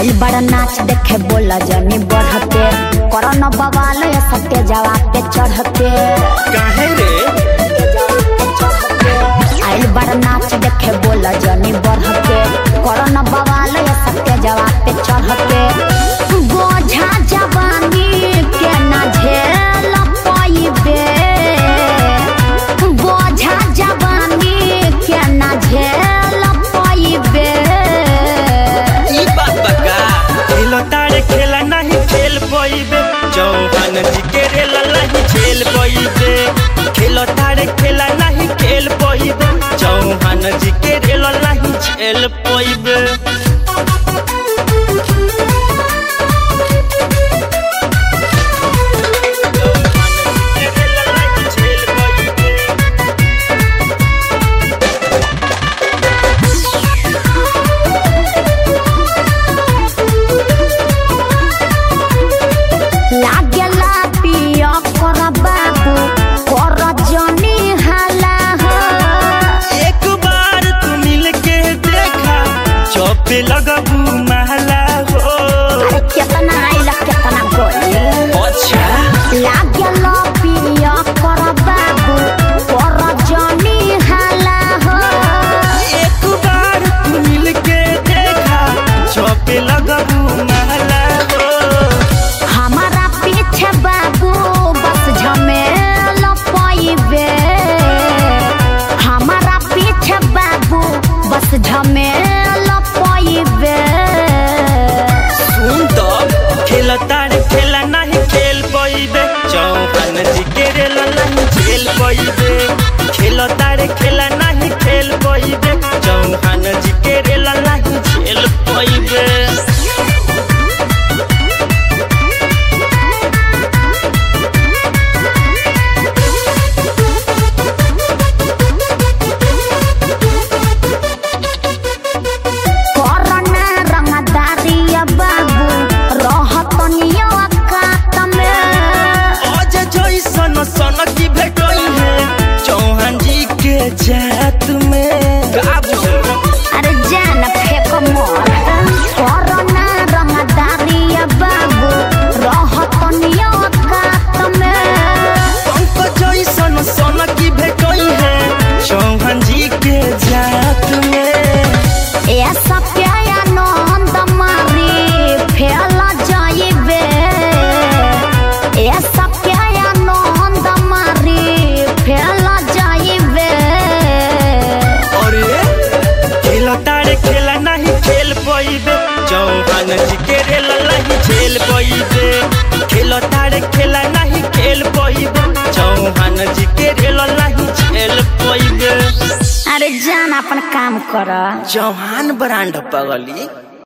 आइल बड़ा नाच देखे बोला जनी बढ़ते करन बवाल ये सत्य जवाब पे चढ़ते काहे रे आइल बड़ा नाच देखे बोला जनी बढ़ते करन बवाल ये सत्य जवाब पे चढ़ते बोझा जवानी के ना झेल पाइबे बोझा जवानी के ना झेल पाइबे ई बात बका खेलो तारे खेला नहीं खेल पइबे चौहान जी के रेल नहीं खेल पइबे खेलो तारे खेला नहीं खेल पइबे चौहान जी के रेल नहीं खेल पइबे चौहान जी के रेल नहीं खेल पइबे लागेला पिया कर बाबू कर जनी हाला हो एक बार तू मिल के देखा चौपे लगबू महला हो अरे केतना आइल केतना गइल अच्छा लागेला पिया कर बाबू कर जनी हाला हो एक बार तू मिल के देखा चौपे लगबू महला हो हमारा पीछे बाबू बस झमेल पाइबे हमारा पीछे बाबू बस झमेल पाइबे सुन तो खेल तारे खेला नहीं खेल पइबे चौहान जी के रेल नहीं खेल पइबे खेल तारे खेला नहीं खेल पइबे चौहान जी के रेल नहीं खेल पइबे कोरोना रंगदारी बाबू रहत नियो कात में आज जैसन सन की भेटई है चौहान जी के जात में का बुझल अरे जान फेक मोर कोरोना रंगदारी बाबू रहत नियो कात में पंक जैसन सन की भेटई है चौहान जी के जात में ऐसा प्याया नंद मारी फैल जाइबे ऐसा प्याया नंद मारी फैल जाइबे अरे खेल तारे खेला नहीं खेल पइबे चौहान जी के रेल नहीं खेल पइबे खेल तारे खेला नहीं खेल पइबे चौहान जी के रेल नहीं खेल पइबे अरे जान अपन काम कर चौहान ब्रांड पगली